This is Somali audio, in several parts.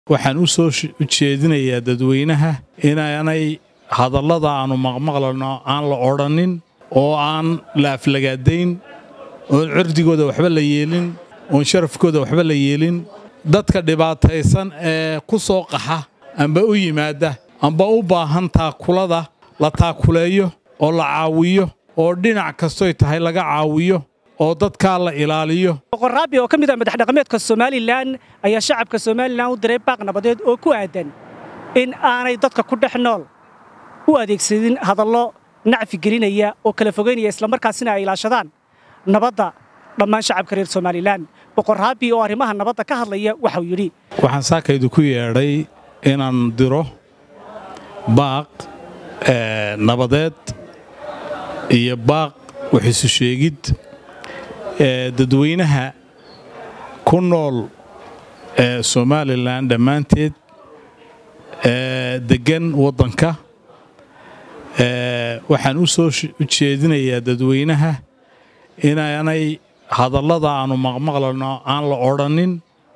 waxaan u soo jeedinayaa dadweynaha inaanay hadallada aannu maqmaqlano aan la odhannin oo aan la aflagaadayn oon cirdigooda waxba la yeelin oon sharafkooda waxba la yeelin dadka dhibaataysan ee ku soo qaxa amba u yimaadda amba u baahan taakulada la taakuleeyo oo la caawiyo oo dhinac kastoy tahay laga caawiyo oo dadkaa la ilaaliyo boqor raabi oo ka mid ah madaxdhaqameedka somalilan ayaa shacabka somalilan u diray baaq nabadeed oo ku aadan in aanay dadka ku dhex nool u adeegsadin hadallo nacfi gelinaya oo kala fogaynaya islamarkaasina ay ilaashadaan nabadda dhammaan shacabka reer somalilan boqor raabi oo arrimaha nabadda ka hadlaya waxauu yidhi waxaan saakaydu ku yeedhay inaan diro baaq nabadeed iyo baaq waxisu sheegid dadweynaha ku nool ee somalilan dhammaanteed deggan waddanka waxaan u soo jeedinayaa dadweynaha inaanay hadallada aannu maqmaqlano aan la odhannin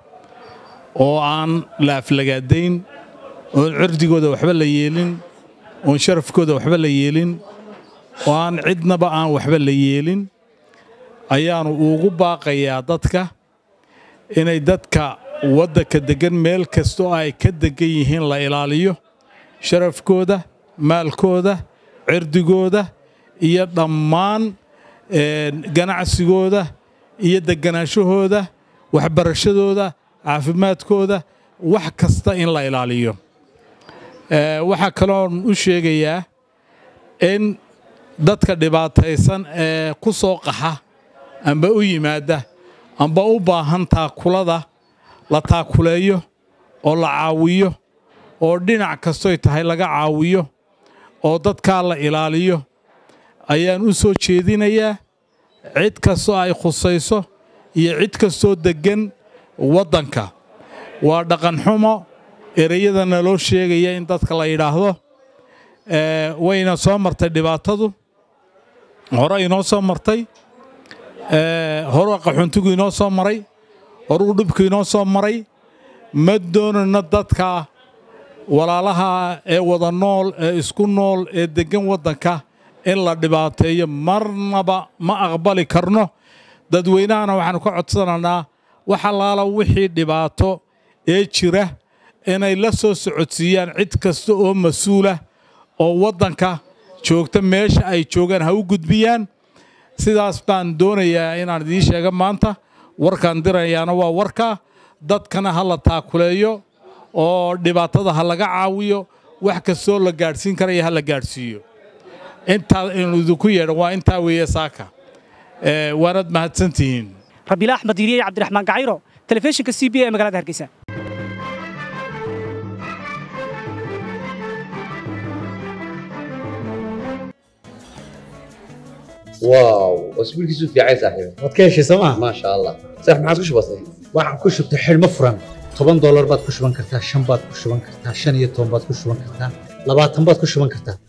oo aan la aflagaadayn oon cirdigooda waxba la yeelin oon sharafkooda waxba la yeelin oo aan cidnaba aan waxba la yeelin ayaannu ugu baaqayaa dadka inay dadka waddanka deggan meel kastoo ay ka deggan yihiin la ilaaliyo sharafkooda maalkooda cirdigooda iyo dhammaan ganacsigooda iyo degganaanshahooda waxbarashadooda caafimaadkooda wax kasta in la ilaaliyo waxaa kaloon u sheegayaa in dadka dhibaataysan ee ku soo qaxa amba u yimaadda amba u baahan taakulada la taakuleeyo oo la caawiyo oo dhinac kastoy tahay laga caawiyo oo dadkaa la ilaaliyo ayaan u soo jeedinayaa cid kastoo ay khusayso iyo cid kastoo deggan waddanka waa dhaqanxumo ereyadana loo sheegaya in dadka la yidhaahdo wayna soo martay dhibaatadu hore inoo soo martay hore qaxuntigu inoo soo maray horuu dhibku inoo soo maray ma doonayno dadka walaalaha ee wada nool ee isku nool ee deggan waddanka in la dhibaateeyo marnaba ma aqbali karno dadweynahana waxaannu ka codsanaynaa wax allaala wixii dhibaato ee jira inay la soo socodsiiyaan cid kasta oo mas-uulah oo waddanka joogta meesha ay joogaan ha u gudbiyaan sidaas baan doonayaa inaan idiin sheega maanta warkaan dirayaana waa warka dadkana ha la taakuleeyo oo dhibaatada ha laga caawiyo wax kastoo la gaadhsiin karaya ha la gaadhsiiyo intaa inu idinku yeedho waa intaa weeye saaka waanad mahadsantihiin rabiila axmed diiriye cabdiraxmaan gacayro telefishinka c b a ee magaalada hargeysa واو اسبوع كيسو في عايز صاحبي waad ka heshay sooma ما شاء الله صح ما عادش بسيط waxaan ku shubtay xidhmo furan toban doolar baad ku shuban kartaa shan baad ku shuban kartaa shan iyo toban baad ku shuban kartaa labaatan baad ku shuban kartaa